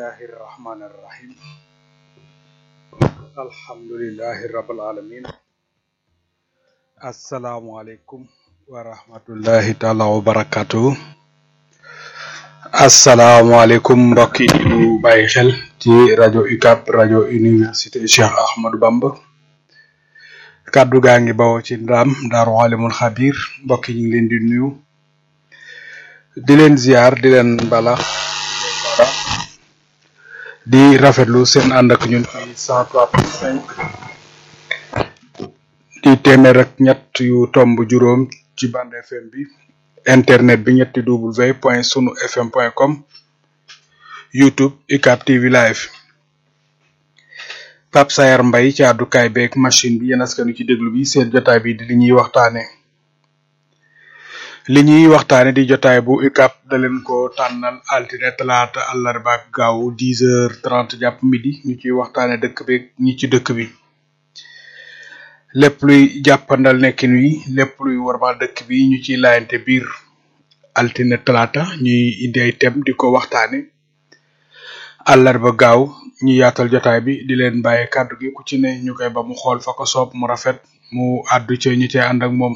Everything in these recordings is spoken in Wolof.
bismillahi irrahmani irrahim alhamdulillahi rabbil alamin asalaamualeykum wa rahmatullahi taala wa barakatuhu asalaamualeykum mbokk yi ñu bàyyi xel ci rajo UCAB rajo université Cheikh Ahmadou Bamba kàddu gaa ngi bawoo ci ndaam daaru alimul xabir mbokk yi ñu ngi leen di nuyu di leen ziar di leen bala di rafetlu seen ànd ak ñun ci cent trois point cinq di téeméer ak ñett yu tomb juróom ci bande fm bi internet bi ñetti w point sunu fm point com youtube UCAB TV live Pape Sayar Mbay ci àddukaay beeg machine bi yéen askanu ci déglu bi seen jotaay bi di li ñuy waxtaane li ñuy waxtaane di jotaay bu UCAB da leen ko tànnal altine talaata àllarba ak gaaw dix heures trente jàpp midi ñu ciy waxtaane dëkk bi ñi ci dëkk bi lépp luy jàppandal nekkin wi lépp luy warmal dëkk bi ñu ciy laayante biir altine talaata ñuy indi ay thème di ko waxtaane àllarba gaaw ñu yaatal jotaay bi di leen bàyyi kàddu gi ku ci ne ñu koy ba mu xool fa ko soob mu rafet mu àddu ci ñi cee ànd ak moom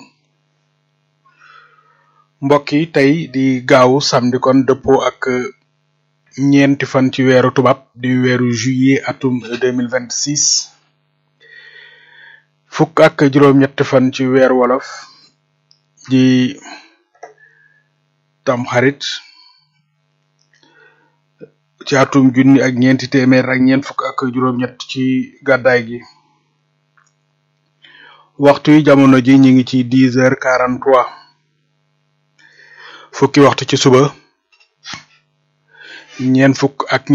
mbokk yi tey di gaawu samedi kon dëppoo ak ñeenti fan ci weeru tubaab di weeru juillet atum deux mille vingt six fukk ak juróom-ñetti fan ci weeru wolof di tam xarit ci atum junni ak ñeenti téeméer ak ñeent fukk ak juróom-ñett ci gàddaay gi waxtu yi jamono ji ñu ngi ci dix heures quarante trois fukki waxtu ci suba ñeent fukk ak